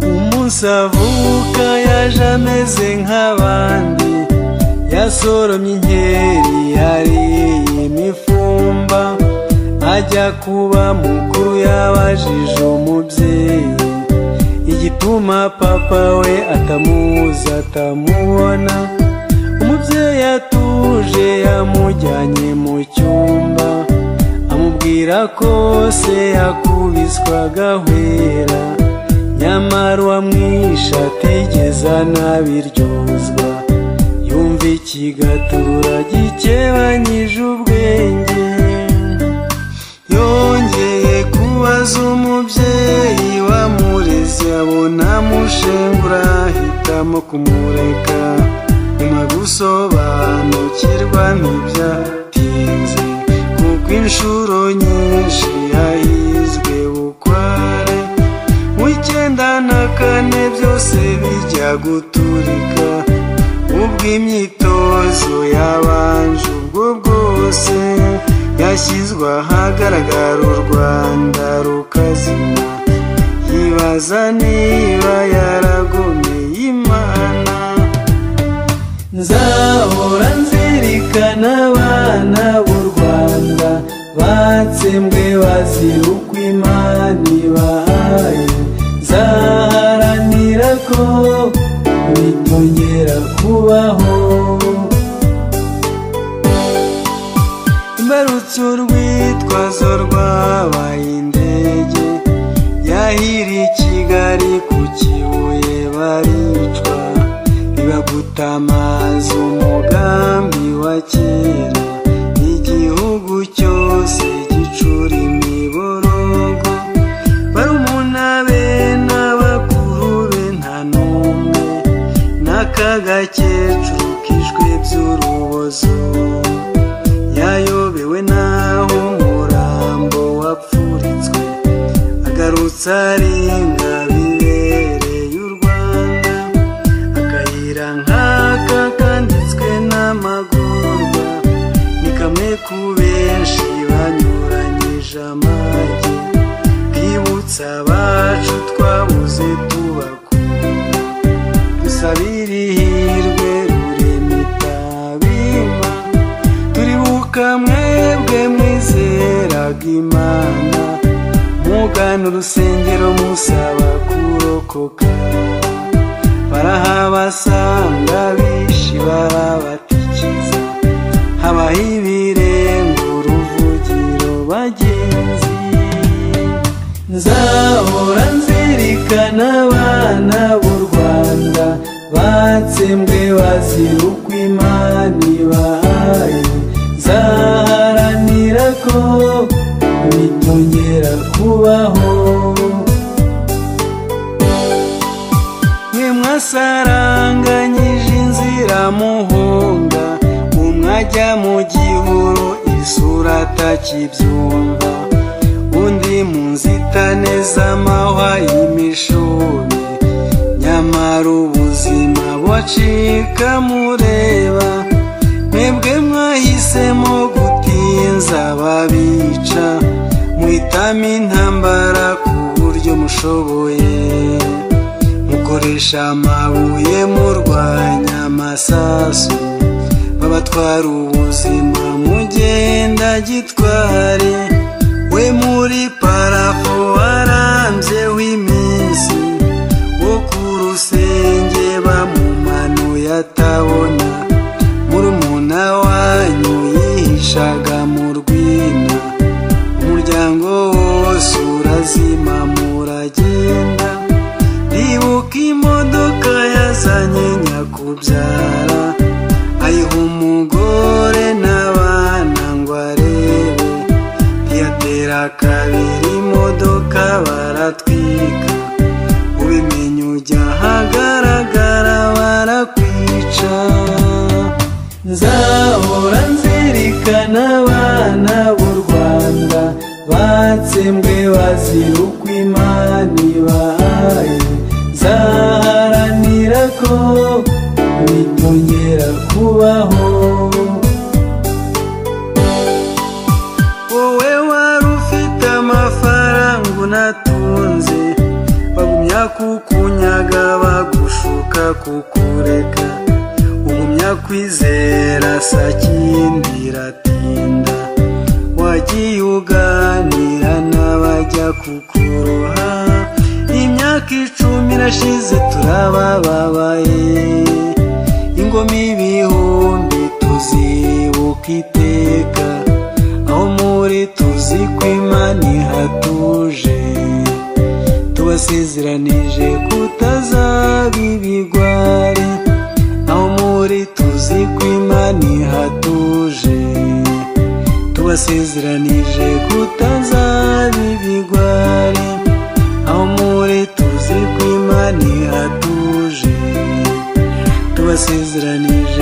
gusa avuka yaje ameze nk'abandi yasoromye inkeri yariye imifumba ajya kuba mukuru yabajije umubyeyi igituma papa we atamuzi atamubona umubyeyi atuje yamujyanye mu cyumba amubwira ko se yakubiswaga ahwera nyamara uwamwishe atigeze anabiryozwa yumva ikigatura gikebanyije ubwenge yongeye kubaza umubyeyi wamureze abona amushengura ahitamo kumureka nyuma gusobanukirwa ntibyatinze kuko inshuro nyinshi yahizwe bukware mu icyenda na kane byose bijya guturika ubw'imyitozo yabanje ubwo bwose yashyizwe ahagaragara u rwanda rukazima yibaza niba yaragomeye imana nzahora nzirikana abana b'u rwanda batsembwe bazira uko imana ibahaye nzaharanira ko bitongera kubaho imbarutso urwitwazo rwabaye indege yahiri kigali ku kibuye baricwa bibagutamaza umugambi wa kera igihugu cyose gicura imiborogo barumuna be n'abakuru be nta n'umwe n'akagakecuru kishwe by'urubozo yayobewe n'aho umurambo wapfuritswe agarutse ari bibereye u rwanda akayira nk'aka kanditswe n'amagorwa ni kamwe ku benshi banyuranyije amajye bwibutsa abacu twabuze tubakunda dusabire ihirwe rurema itabima turibuka mwebwe mwizeraga imana mugana urusengero musaba kurokoka barahabasanga bishi barabatikiza habaho ibirenga uruvugiro bagenzi nzahora nzirikana abana b'u rwanda batsembwe bazira uko imana ibahaye nzaharanira ko bitongera kubaho mwe mwasaranganyije inzira muhunga umwajya mu gihuru isura atakibyumva undi mu nzitane z'amahwa y'imishumi nyamara ubuzima bucika mureba mwebwe mwahisemo gutinza babica muhitamo intambara ku buryo mushoboye mukoresha amabuye murwanya amasasu babatwara ubuzima mugenda gitware we muri parafo warambye w'iminsi wo ku rusenge bamumanuye atabona murumuna wanyu yihishaga mu rwina umuryango wose urazima muragenda ribuka imodoka yazanye nyakubyara ayiha umugore n'abana ngo arebe ntiyatera kabiri imodoka baratwika ubimenye ujya ahagaragara barakwica nzahora nzirikana abana b'u rwanda batsembwe bazira uko imana ibahaye nzaharanira ko bitongera kubaho wowe wari ufite amafaranga unatunze bagumya kukunya imbaraga bagushuka kukureka ugumya kwizera sakindi iratinda wagiye uganira n'abajya kukuroha imyaka icumi irashize turabababaye ingoma ibihumbi tuzibuka iteka aho muri tuzi ko imana ihatuje tubasezeranije kutazaba ibigwari aho muri tuzi ko imana ihatuje tubasezeranije kutazaba ibigwari aho muri tuzi ko imana ihatuje tubasezeranije